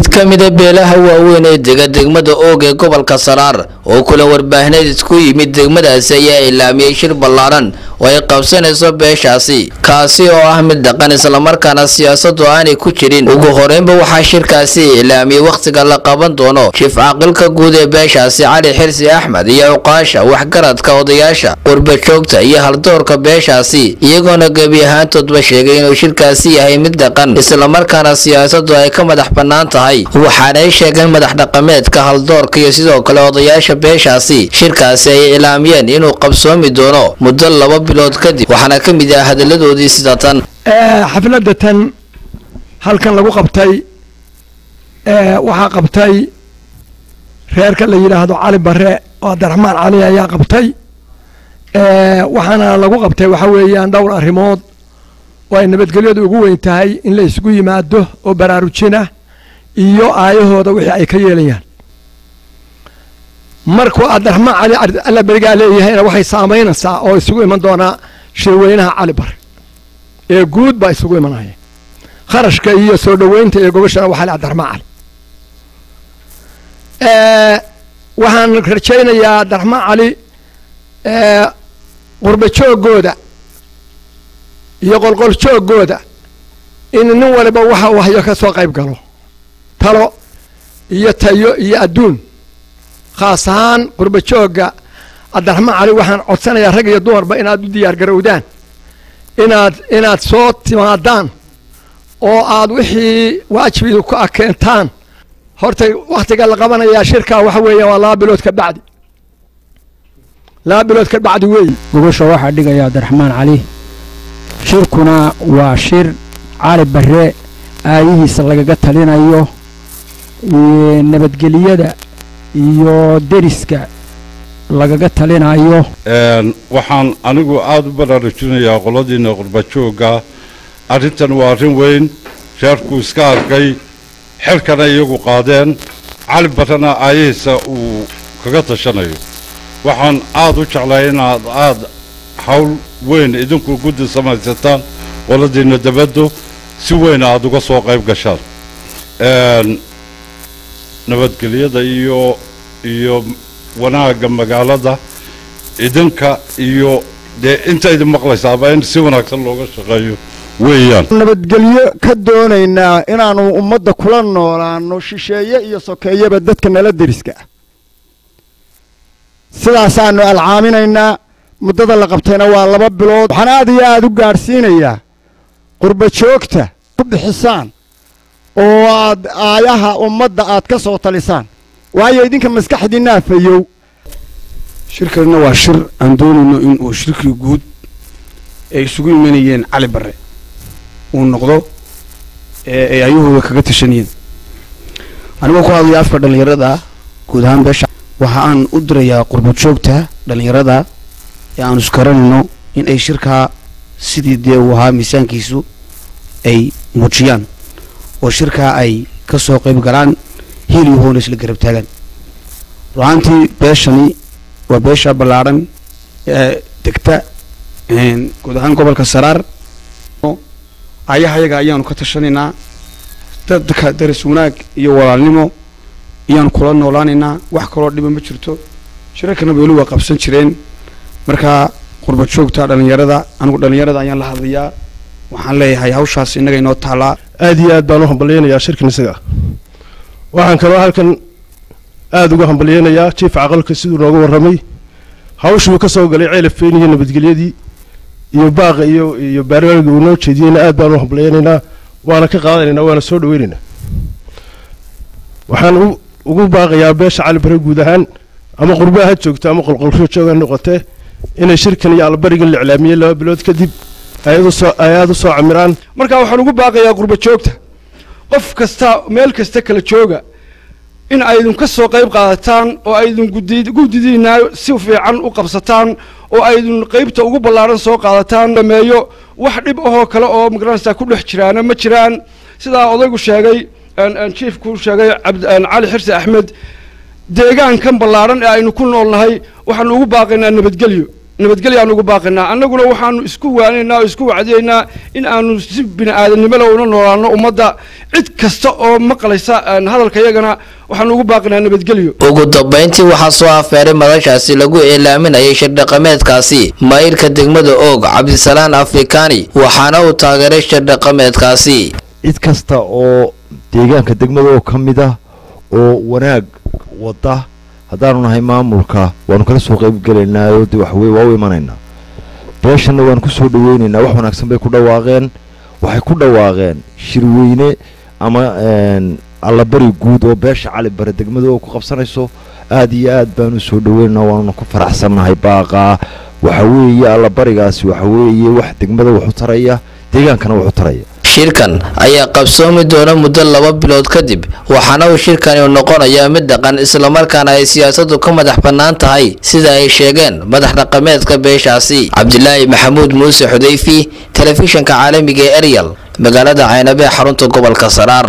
mid ka mida beelaha waaweyn ee dega degmada oog ee gobolka saraar oo kulan warbaahineed isku yimid degmadaasi ayaa ilaamiyey shir ballaaran oo ay qabsanayso beeshaasi kaasi oo ah mid dhaqan islamarkaana siyaasadu aanay ku jirin ugu horeynba waxaa shirkaasi ilaamiyey wakhtiga la qaban doono shif caaqilka guud ee beeshaasi cali xirsi axmed iyo cuqaasha waxgaradka odayaasha qurbajoogta iyo haldoorka beeshaasi iyagoona gebi ahaantoodba sheegay inuu shirkaasi yahay mid dhaqan islamarkaana siyaasadu ay ka madax bannaan tahay waxaanay sheegeen madax dhaqameedka haldoorka iyo sidoo kale odayaasha beeshaasi shirkaasi ay ilaamiyeen inuu qabsoomi doono muddo laba bilood kadib waxaana ka mid ah hadalladoodii sida tan xafladda tan halkan lagu qabtay waxaa qabtay reerka la yidhaahdo cali bare oo abdiraxmaan cali ayaa qabtay waxaana lagu qabtay waxa weeyaan dhowr arrimood oo ay nabadgelyadu ugu weyn tahay in la isugu yimaado oo baraarujina iyo aayahooda wixii ay ka yeelayaan markuu abdiraxmaan cali alla berigaa leeyahayna waxay saamaynaysaa oo isugu iman doonaa shirweynaha cali bare ee guud baa isugu imanaya kharashka iyo soo dhoweynta iyo gobashana waxaa le abdiraxmaan cali waxaan rajaynayaa abdiraxmaan cali qurba joogooda iyo qolqol joogooda in nin waliba waxa uu hayo ka soo qayb galo talo iyo tayo iyo adduun khaas ahaan qurba joogga cabdiraxmaan cali waxaan codsanayaa rag iyo dumarba inaad u diyaar garowdaan inaad inaad soo timaadaan oo aad wixii waajibidu ku akeentaan horta wakhtiga la qabanayaa shirkaa waxa weeya waa laba bilood ka bacdi laba bilood ka bacdi weeyi gogosha waxaa dhigaya abdiraxmaan cali shirkuna waa shir cali bare aayihiisa lagaga talinayo nabadgeliyada iyo deriska lagaga talinayo waxaan anigu aada u baraarujinayaa qoladiina qurbajoogga arrintan waa arrin weyn reerku iska arkay xilkana iyagu qaadeen cali barrena aayihiisa uu kaga tashanayo waxaan aada u jeclay inaad aada hawl weyn idinku guddi samaysataan qoladiina dabaddu si weyn aada uga soo qayb gashaan nabadgelyada iyo iyo wanaagga magaalada idinka iyo dee inta idin maqlaysaaba in si wanaagsan looga shaqeeyo weeyaan nabadgelyo ka doonaynaa inaannu ummadda kula noolaanno shisheeye iyo sokeeyaba dadka nala deriska ah sidaasaannu alcaaminaynaa muddada la qabtayna waa laba bilood waxaan aad iyo aad u gaadhsiinayaa qurba joogta ku bixisaan oo aad aayaha ummadda aad ka soo talisaan waayo idinka maskaxdiinaa fayow shirkanna waa shir aan doonayno in uu shirkii guud ay isugu imanayeen cali barre uu noqdo ee ay ayahooda kaga tashanayeen anigoo ku hadlaya afka dhallinyarada guud ahaan beesha waxa aan u dirayaa qurba joogta dhallinyarada ee aan iskaranayno in ay shirkaa sidii dee uu ahaa miisaankiisu ay muujiyaan oo shirkaa ay ka soo qayb galaan hiil iyo hoona isla garab taagaan ru'aantii beeshani waa beesha ballaadhan ee degta guud ahaan gobolka saraar ayahayaga ayaanu ka tashanaynaa dadka daris wanaag iyo walaalnimo ayaanu kula noolaanaynaa wax kaloo dhiba ma jirto shirarkana weli waa qabsan jireen markaa qurba joogta dhallinyarada anigu dhallinyarada ayaan la hadlayaa waxaan leeyahay hawshaas innaga inoo taalaa aad iyo aad baan u hambalyeynayaa shirkan isaga waxaan kaloo halkan aada uga hambalyeynayaa jiif caqalka siduu nooga warramay hawshuu ka soo galay ceelafeyn iyo nabadgelyadii iyo baaqa iyo iyo baarbaarga uu noo jeediyeyna aad baan u hambalyeynaynaa waana ka qaadanaynaa waana soo dhaweynaynaa waxaan ugu baaqayaa beesha cali bare guud ahaan ama qurbaha ha joogto ama qolqolsho jooga noqotee inay shirkan iyo allabarigan la iclaamiyey laba bilood kadib ay aada u soo camiraan markaa waxaan ugu baaqayaa qurba joogta qof kasta meel kasta kala jooga in aydun ka soo qayb qaadataan oo aydun guddidiinaa si fiican u qabsataan oo aydun qaybta ugu ballaaran soo qaadataan dhameeyo wax dhib ahoo kale oo magaranaysaa ku dhex jiraana ma jiraan sidaa odaygu sheegay jiifku sheegay cali xirsi axmed deegaankan ballaaran ee aynu ku noolnahay waxaanu ugu baaqaynaa nabadgelyo nabadgelyo aan ugu baaqinaa annaguna waxaanu isku waanaynaa oo isku wacdiyaynaa in aanu si bini aadanimole una noolaano ummadda cid kasta oo maqlaysa hadalka yagana waxaanu ugu baaqinaa nabadgelyo ugu dambayntii waxaa soo afeeray madashaasi lagu ilaaminayay shirdhaqameedkaasi maayirka degmada oog cabdisalaan afrikaani waxaana uu taageeray shirdhaqameedkaasi cid kasta oo deegaanka degmada oo ka mid ah oo wanaag wada haddaanu nahay maamulka waanu kala soo qaybgelaynaa oo de waxweye waa u imanaynaa beeshanna waanu ku soo dhaweynaynaa wax wanaagsan bay ku dhawaaqeen waxay ku dhawaaqeen shirweyne ama allabari guud oo beesha cali bare degmada oo ku qabsanayso aad iyo aad baanu soo dhaweynaynaa waanuna ku faraxsannahay baaqaa waxa weeye allabarigaasi waxa weeye wax degmada wax u taraya deegaankana wax u taraya shirkan ayaa qabsoomi doona muddo laba bilood kadib waxaana uu shirkani noqonayaa mid dhaqan islamarkaana ay siyaasadu ka madax bannaan tahay sida ay sheegeen madax dhaqameedka beeshaasi cabdilaahi maxamuud muuse xudayfi telefishanka caalamiga ee eryal magaalada caynabe xarunta gobolka saraar